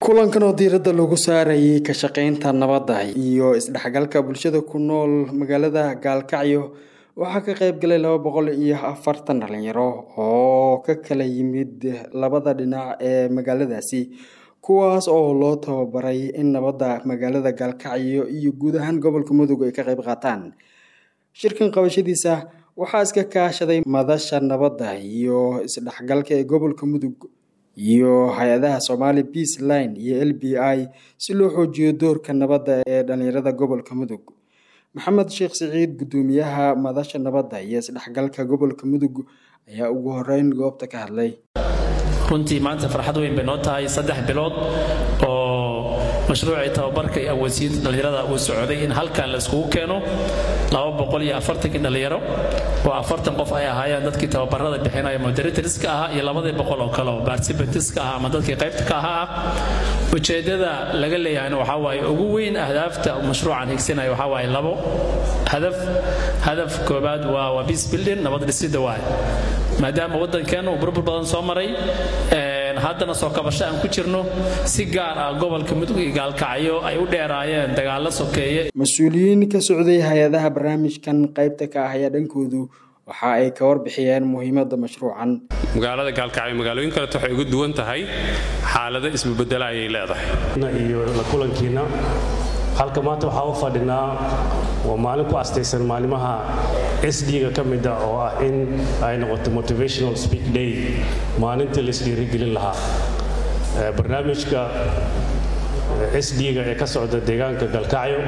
kulankan oo diiradda lagu saarayay ka shaqeynta nabadda iyo isdhexgalka bulshada ku nool magaalada gaalkacyo waxaa ka qayb galay laba boqol iyo afartan dhalinyaro oo ka kala yimid labada dhinac ee magaaladaasi kuwaas oo loo tababaray in nabadda magaalada gaalkacyo iyo guud ahaan gobolka mudug ay ka qayb qaataan shirkan qabashadiisa waxaa iska kaashaday madasha nabadda iyo isdhexgalka ee gobolka mudug iyo hay-adaha somali peace line iyo l b i si loo xoojiyo doorka nabadda ee dhalinyarada gobolka mudug maxamed sheekh siciid guddoomiyaha madasha nabadda iyo isdhexgalka gobolka mudug ayaa ugu horeyn goobta ka hadlay runtii maanta farxad weyn bay noo tahay saddex bilood oo mashruucii tababarka iyo awoodsiinta dhallinyarada uu socday in halkan la iskugu keeno laba boqol iyo afartankii dhallinyaro oo afartan qof ay ahaayeen dadkii tababarada bixinaya moderatorska ahaa iyo labadii boqol oo kale oo participantska ahaa ama dadkii qaybta ka ahaa ah ujeeddada laga leeyahayna waxaa waaye ugu weyn ahdaafta mashruucan higsanaya waxaa waaye labo hadaf hadaf koobaad waa waa peace building nabad dhisidda waaye maadaama waddankeena uu burbur badan soo maray haddana soo kabasho aan ku jirno si gaar ah gobolka mudug iyo gaalkacyo ay u dheeraayeen dagaallo sokeeye mas-uuliyiin ka socday hay-adaha barnaamijkan qaybta ka ah ayaa dhankoodu waxa ay ka warbixiyeen muhiimadda mashruucan magaalada gaalkacyo magaalooyin kaleto waxay ugu duwan tahay xaalado isbabedela ayay leedahay iyo la kulankiina halka maanta waxaa u fadhinaa waa maalin ku astaysan maalimaha sd-ga ka mida oo ah in ay noqoto motivational speak day maalintii la isdhiirigelin lahaa barnaamijka sd-ga ee ka socda deegaanka galkacyo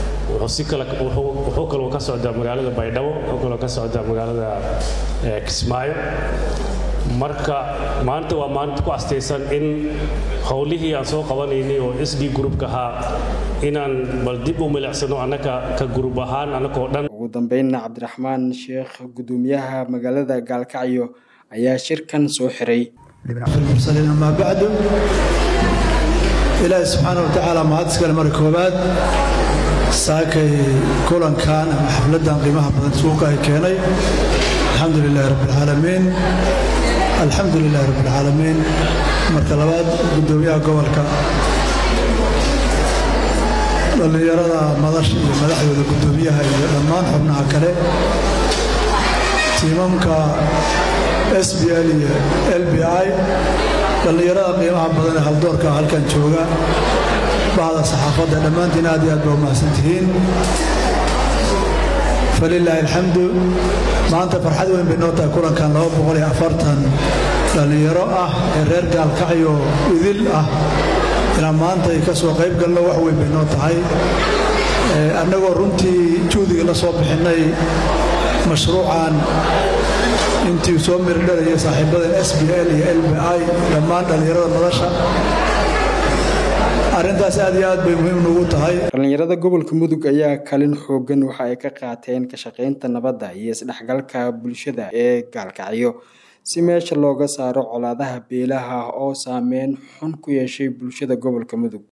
wuxuu kaloo ka socdaa magaalada baydhabo wuxuu kaloo ka socdaa magaalada kismaayo marka maanta waa maalinta ku astaysan in howlihii aan soo qabanaynay oo sd groupka ahaa inaan bal dib u milicsano annaka ka gurub ahaan annakoo dhan ugu dambeynna cabdiraxmaan sheekh guddoomiyaha magaalada gaalkacyo ayaa shirkan soo xiray mursaliin amaa bacdu ilaahi subxaana watacaala mahadiskale marka koobaad saakay kulankan ama xafladdan qiimaha badan suuqa ay keenay alxamdu lilahi rabbialcaalamiin alxamdu lilahi rabbialcaalamiin marka labaad guddoomiyaha gobolka dhallinyarada madasha iyo madaxdooda guddoomiyaha iyo dhammaan xubnaha kale tiimamka s b l iyo l b i dhallinyarada qiimaha badan ee haldoorka halkan jooga bahda saxaafadda dhammaantiin aad iyo aad ba umahadsan tihiin falilaahi alxamdu maanta farxad weyn bay noo tahay kulankan dhallinyaro ah ee reer gaalkacyo idil ah inaan maanta ay ka soo qayb galno wax weyn bay noo tahay annagoo runtii juhdiga la soo bixinnay mashruucan intii soo mirdharayay saaxiibada s b l iyo l b i dhammaan dhallinyarada madasha arrintaas aad iyo aad bay muhiim nugu tahay dhallinyarada gobolka mudug ayaa kalin xoogan waxa ay ka qaateen ka shaqaynta nabadda iyo isdhexgalka bulshada ee gaalkacyo si meesha looga saaro colaadaha beelaha oo saameyn xun ku yeeshay bulshada gobolka mudug